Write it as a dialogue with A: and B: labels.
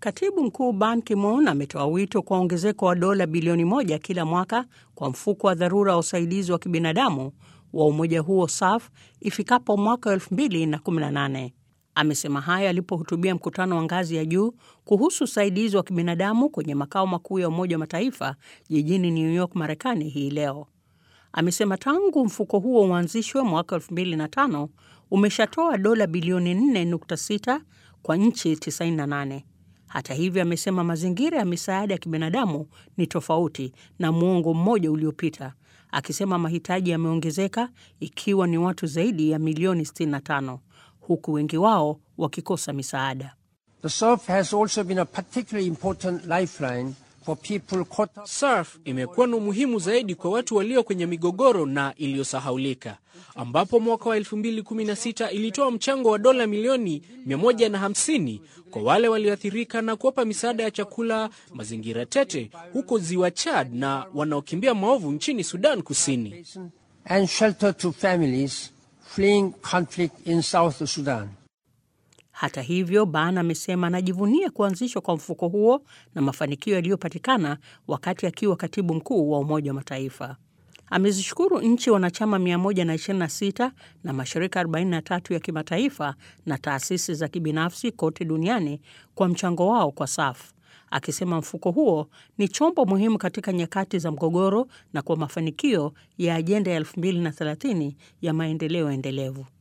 A: Katibu mkuu Ban Ki-moon ametoa wito kwa ongezeko wa dola bilioni moja kila mwaka kwa mfuko wa dharura wa usaidizi wa kibinadamu wa umoja huo SAF ifikapo mwaka 2018. Amesema hayo alipohutubia mkutano wa ngazi ya juu kuhusu usaidizi wa kibinadamu kwenye makao makuu ya Umoja wa Mataifa jijini New York, Marekani hii leo. Amesema tangu mfuko huo uanzishwe mwaka 2005 umeshatoa dola bilioni 4.6 kwa nchi 98. Hata hivyo, amesema mazingira ya misaada ya kibinadamu ni tofauti na muongo mmoja uliopita, akisema mahitaji yameongezeka ikiwa ni watu zaidi ya milioni 65 huku wengi wao wakikosa misaada.
B: The SURF has also been a particularly important lifeline for people caught up.
C: SURF imekuwa na umuhimu zaidi kwa watu walio kwenye migogoro na iliyosahaulika, ambapo mwaka wa 2016 ilitoa mchango wa dola milioni 150 kwa wale walioathirika na kuwapa misaada ya chakula, mazingira tete huko ziwa Chad na wanaokimbia maovu nchini Sudan Kusini.
B: and shelter to families fleeing conflict in South Sudan.
A: Hata hivyo, Ban amesema anajivunia kuanzishwa kwa mfuko huo na mafanikio yaliyopatikana wakati akiwa katibu mkuu wa Umoja wa Mataifa. Amezishukuru nchi wanachama 126 na mashirika 43 ya kimataifa na taasisi za kibinafsi kote duniani kwa mchango wao kwa SAF, akisema mfuko huo ni chombo muhimu katika nyakati za mgogoro na kwa mafanikio ya ajenda ya 2030 ya maendeleo endelevu.